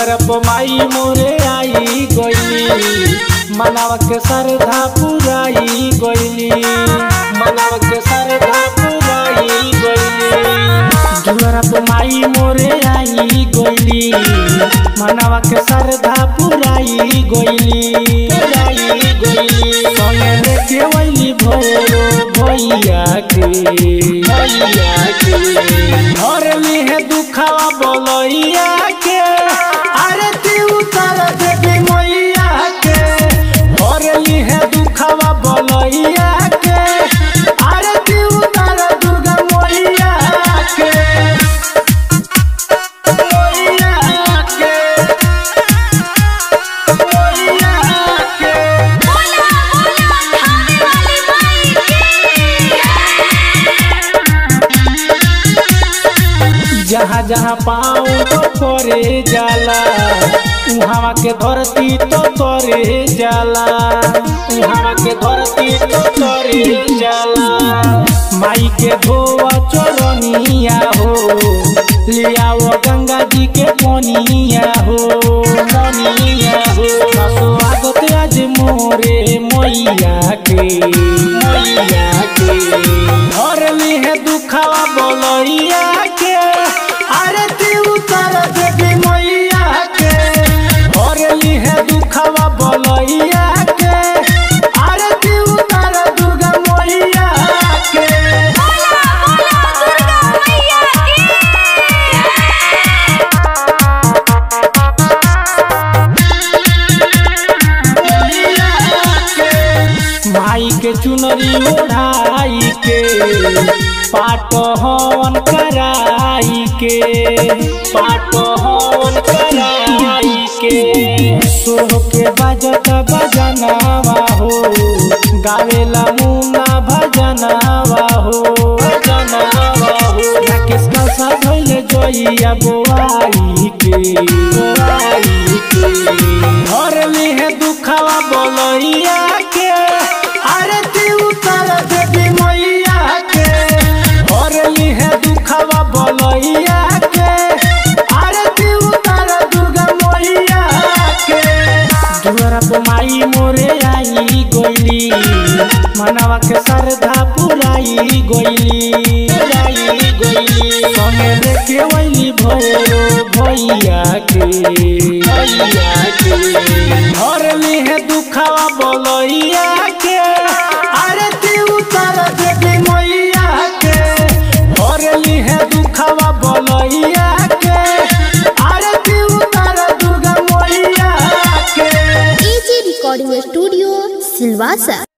दुआर पर माई मोरे आई गईली मनाव के श्रद्धा पुराई गईली मनाव के श्रद्धा पुराई गईली दुआर पर माई मोरे आई गईली मनाव के श्रद्धा पुराई गईली पुराई गईली संगे लेके वैली भोरो भैया के भैया के घर में है दुखावा बोलैया के आरती उतर देवी मैया के घर में है दुखावा बोलैया के आरती उतर दुर्गा मैया के मैया के मैया के बोला बोला खाने वाली माई जहाँ जहाँ पाँव तो करे जाला उहाँ के धरती तो करे जाला उहाँ के धरती तो करे जाला माई के धोआ चरनिया हो लियाओ गंगा जी के पनिया हो पनिया हो स्वागत आज मोरे मैया के मैया के घर में है दुखावा बोलैया के आरती उतर देवी मैया के घर में है दुखावा बोलैया के आरती उतर दुर्गा मैया के बोला बोला दुर्गा मैया माई के चुनरी ओढ़ाई के पाट हवन कराई के पाट हवन कराई के सोह के बजत बजनावा हो गावेला मुना भजनावा हो भजनावा हो राकेश का साधल जोइया बोआई के बोआई के घर में है दुखावा बोलैया के आरती उतर देवी मैया के घर में है दुखावा बोलैया के आरती उतर दुर्गा मैया के दुआरा पर माई मोरे आई गईली मनावा के श्रद्धा पुराई गईली पुराई गईली संगे लेके वैली भोरो भैया के भैया के घर में है दुखावा बोलैया के आरती उतर देवी मैया के घर में है दुखावा बोलैया के आरती उतर दुर्गा मैया के एजी रिकॉर्डिंग स्टूडियो सिलवासा